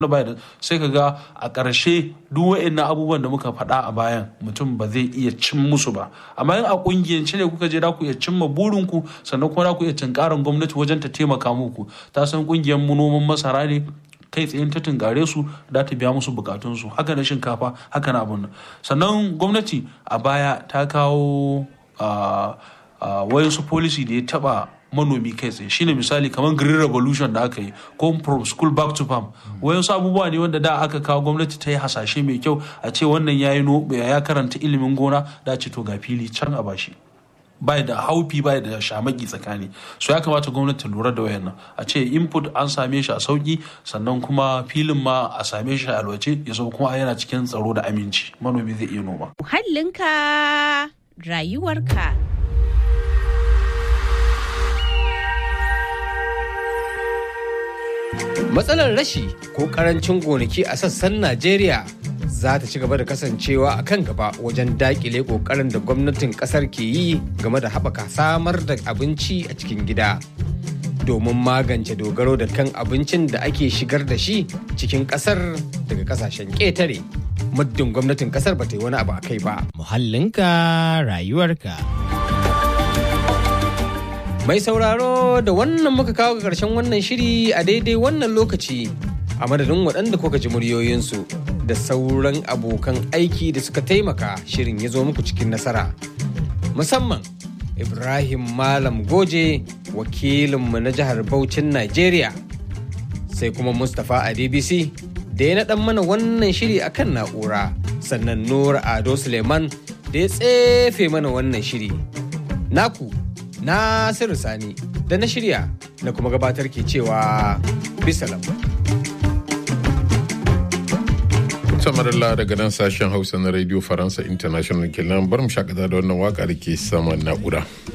bai da sai ka ga a ƙarshe duk wa'annan abubuwan da muka faɗa a bayan mutum ba zai iya cin musu ba amma in a ƙungiyance ne kuka je da ku iya cimma burinku sannan kuma da ku iya tunkarin gwamnati wajen ta taimaka muku ta san ƙungiyar mu noman masara ne kai tsayin ta tunkare su da ta biya musu bukatunsu haka na shinkafa haka na abun nan sannan gwamnati a baya ta kawo wayansu policy da ya taba manomi kai tsaye shine misali kamar green revolution da aka yi ko from school back to farm wayansu abubuwa ne wanda da aka kawo gwamnati ta yi hasashe mai kyau a ce wannan ya yi ya karanta ilimin gona da ce to ga fili can a bashi bai da haufi bai da shamaki tsakani so ya kamata gwamnati lura da wayannan a ce input an same shi a sauki sannan kuma filin ma a same shi a alwace ya zo kuma yana cikin tsaro da aminci manomi zai iya noma muhallinka rayuwarka Matsalar rashi ko karancin gonaki a sassan Najeriya za ta ci gaba da kasancewa a kan gaba wajen dakile kokarin da gwamnatin kasar ke yi game da haɓaka samar da abinci a cikin gida. Domin magance dogaro da kan abincin da ake shigar da shi cikin kasar daga kasashen ƙetare. Muddin gwamnatin kasar ba ta yi wani abu a kai ba. Muhallinka rayuwarka. Mai sauraro da wannan muka kawo ga ƙarshen wannan shiri a daidai wannan lokaci a madadin waɗanda kuka ji muryoyinsu da sauran abokan aiki da suka taimaka shirin ya zo muku cikin nasara. Musamman Ibrahim Malam Goje wakilinmu na jihar Bauchin Najeriya sai kuma Mustapha Adebisi da ya naɗan mana wannan shiri akan na'ura sannan Nura Ado Suleiman da ya tsefe mana wannan shiri. Naku Nasiru Sani da na shirya na kuma gabatar ke cewa bisalam. samarilla daga nan sashen hausa na radio faransa international kenan bar mu shakata da wannan waka da ke saman na'ura.